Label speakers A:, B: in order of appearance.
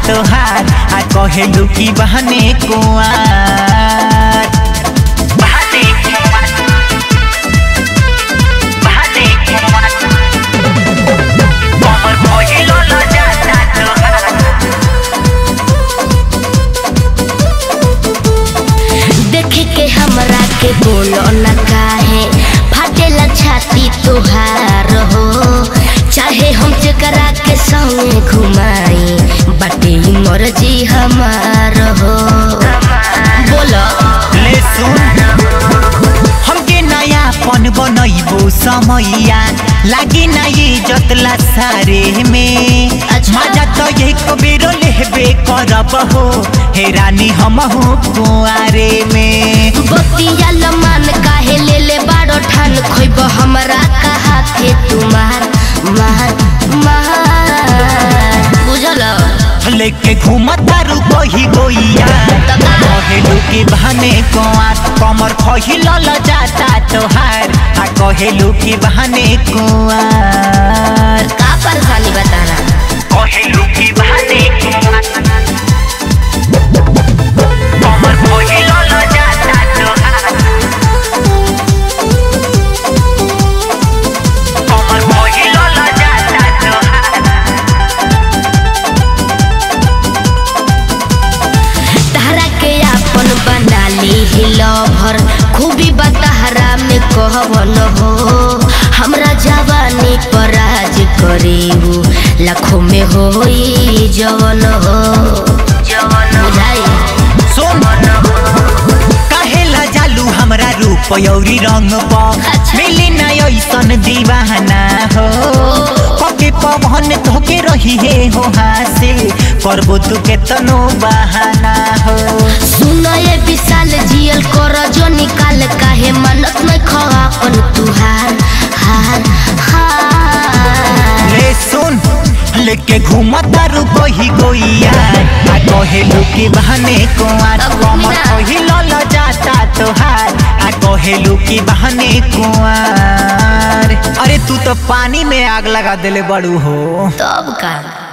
A: तोहार आ कहेलू की बहने कुआर बहने कुआर बहने कुआर कमर कहिलो ल जाता तोहार
B: देखे के हमरा के बोलो न काहे फाटेला छाती तोहार हो चाहे हम जकरा के संगे घुमाई बाटे ही मर्जी हमार हो बोलो
A: ले सुन हमके नयापन बनैबो समैया लागी ना इज्जत ला सारे में
B: अच्छा।
A: मजा तो एक बेरो लेबे करब हो हे रानी हमहू कुआरे में
B: बतिया लमान काहे ले ले बारो ठान खोइब हमरा कहा थे तुम्हार मार मार बुझल
A: लेके घूमता रू कही गोइया कहेलू की बहने कुआर कमर खहिल ल जाता तोहार आ कहेलू की बहने कुआर
B: का परेशानी बताना
A: कहेलू की बहने कुआर कमर खहिल ल जाता तोहार कमर खहिल ल जाता तोहार
B: तहरा के आपन बना ली ही लभर खूबी बतहरा में कहवन हो हमरा जवानी पर राज करेहू लाखों में होई जवन हो जवन बुझाई
A: सुन काहेला जालू हमरा रूप यौरी रंग प
B: अच्छा।
A: मिली ना ऐसन दीवाना हो पके पवन धोके रही हे हो हासिल करबो तू केतनो बहाना हो
B: सुनो ये विशाल जियल कर जो निकाल काहे मनत में खवापन तुहार हार हार
A: ले सुन लेके घूमता रू कही गोइया आ कहेलू की बहने कुआर
B: अब
A: कमर
B: घूमिना।
A: कहिल ल जाता तोहार आ कहेलू की बहने कुआर अरे तू तो पानी में आग लगा देले बड़ू हो
B: तब का